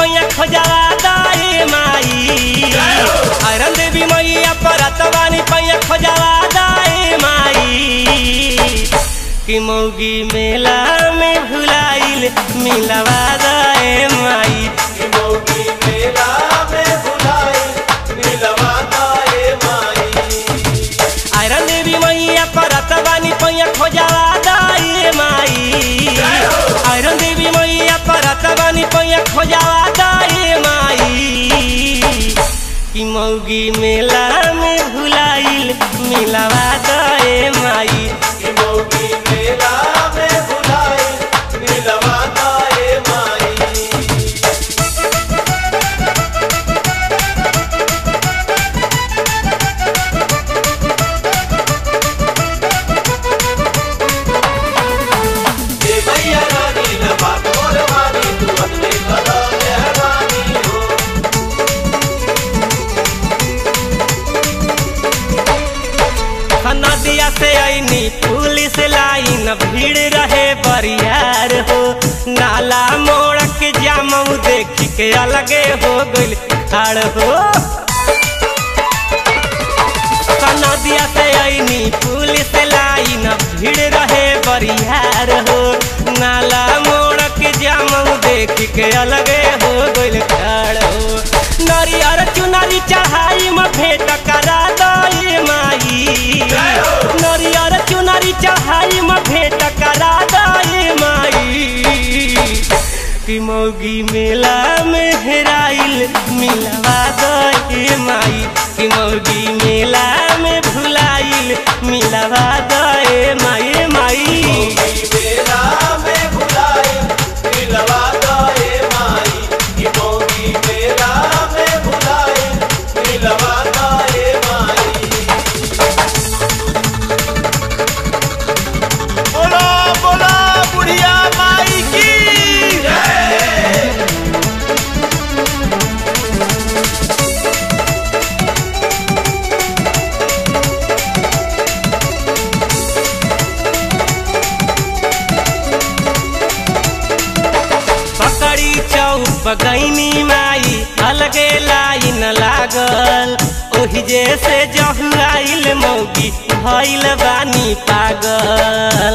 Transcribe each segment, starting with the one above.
पैया खोजवा दाए माई अरन देवी मैया परत बानी पैया खोजवा दाए माई कि मौगी मेला में भुलाइल मिलवा दाए माई मौगी मेला में भुलाई मिलवा दाए माई अरन देवी मैया परत बानी पैया खोजवा दाए माई अरन देवी मैया परत बानी पैया खोजवा दाए माई कि मौगी मेला में भुलाइल मिलवा दाए माई मौगी मेला में भुलाई मिलवा दाए माई हे मैया रानी न बात मोर मानी तू अपने कदा मेहरबानी हो नदिया से आईनी पुलिस लाइन भीड़ रहे बरियार हो नाला मोड़ के जामऊ देख के अलगे हो गइल खाड़ हो नदिया से आईनी पुलिस लाइन भीड़ रहे बरियार हो नाला मोड़ के जामऊ देख के अलगे हो गइल खाड़ हो नरियर चुनरी चढ़ाई में भेंट करा दई माई नरियर चुनरी चढ़ाई में भेंट करा दई माई कि मौगी मेला में हेराइल मिलवा दई माई कि मौगी मेला में भुलाइल मिलवा दई माई माई मौगी मेला में भुलाई मिलवा दाए माई कि मौगी मेला में भुलाई मिलवा दाए माई बोलो बोलो बुढ़िया माई की पकड़ी चौप गईनी माई अलगे लाइन लागल ओही जैसे जहुआइल मौगी भइल बानी पागल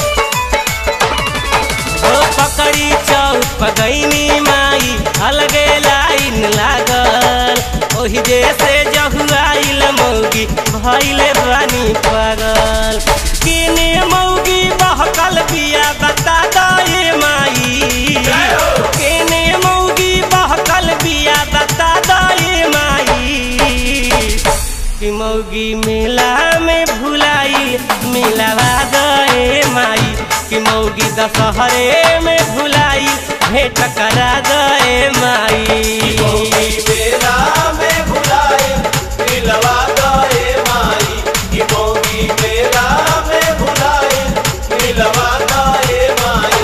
ओ पकड़ी चौप गईनी माई अलगे लाइन लागल ओही जैसे जहुआइल मौगी भइल बानी पागल किने मौगी बहकल बिया बता दे माई केने मौगी बहकल बिया बता दे माई कि मौगी मेला में भुलाई मिलवा दे माई कि मौगी दशहरे में भुलाई भेंट करा दे माई मौगी मेला में भुलाई मिलवा दाए माई कि मौगी मेला में भुलाई मिलवा दाए माई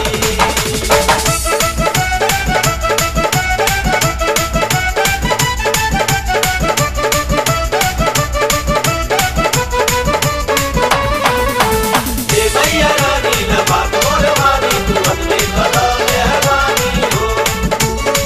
हे मैया रानी न बात मोर मानी तू अपने कदा मेहरबानी हो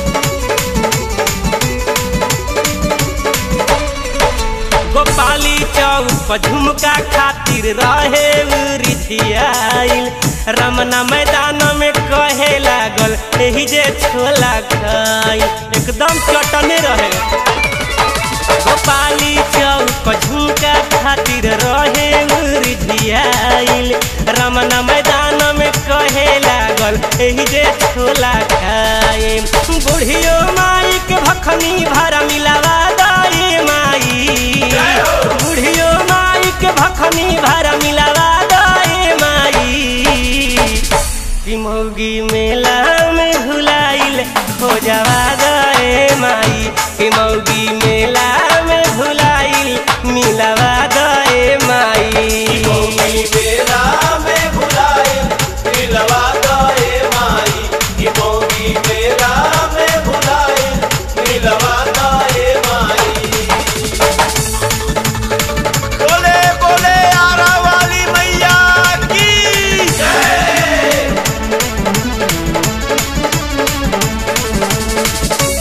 गोपाली चौक झुमका खातिर रहे रिझियाइल रमना मैदान में कहे लागल एही जे छोला खाई एकदम चटने रहे गोपाली चौक झुमका खातिर रहे रिझियाइल रमना मैदान में कहे लागल एही जे छोला खाए बुढ़ियो माई के भखनी भरा मिलावा दाई माई बुढ़ियो माई के भखनी भरा मिलावा दाई माई कि मौगी मेला में भुलाइल खोजवा दे माई कि मौगी मेला में भुलाइल मिलवा दे माई मौगी मेला में भुलाई मिलवा दाए माई कि मौगी मेला में भुलाई मिलवा दाए माई बोले बोले आरा वाली मैया की जय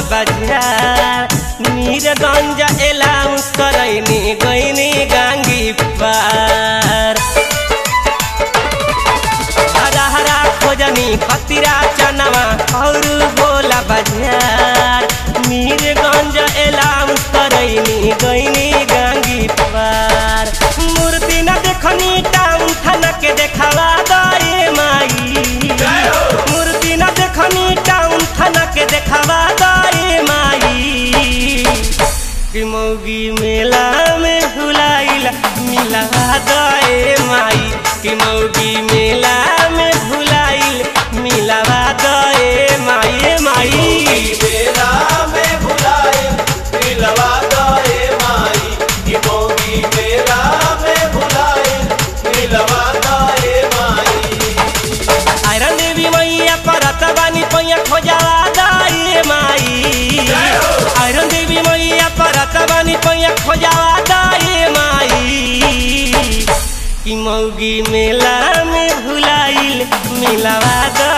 बाजार मीरगंज एलाउंस करैनी गईनी गांगी पार हरा हरा खोजनी खतिरा चनवा और बोला बाजार मीरगंज एलाउंस करैनी गईनी गांगी पार मूर्ति न देखनी टाउन थाना के देखावा गए माई मूर्ति न देखनी टाउन थाना के देखावा गए माई कि मौगी मेला में भुलाइला मिला गए माई कि मौगी मेला में भुलाइल मिलावा गए माई माई मेला में भुलाए मिलवा गए माई की मोगी मेला में भुलाए मिलवा गए माई आयरन देवी मैया परत बानी पैया खोजावा गए माई आयरन देवी मैया परत बानी पैया खोजावा गए माई कि मौगी मेला में भुलाइल मिलावा गए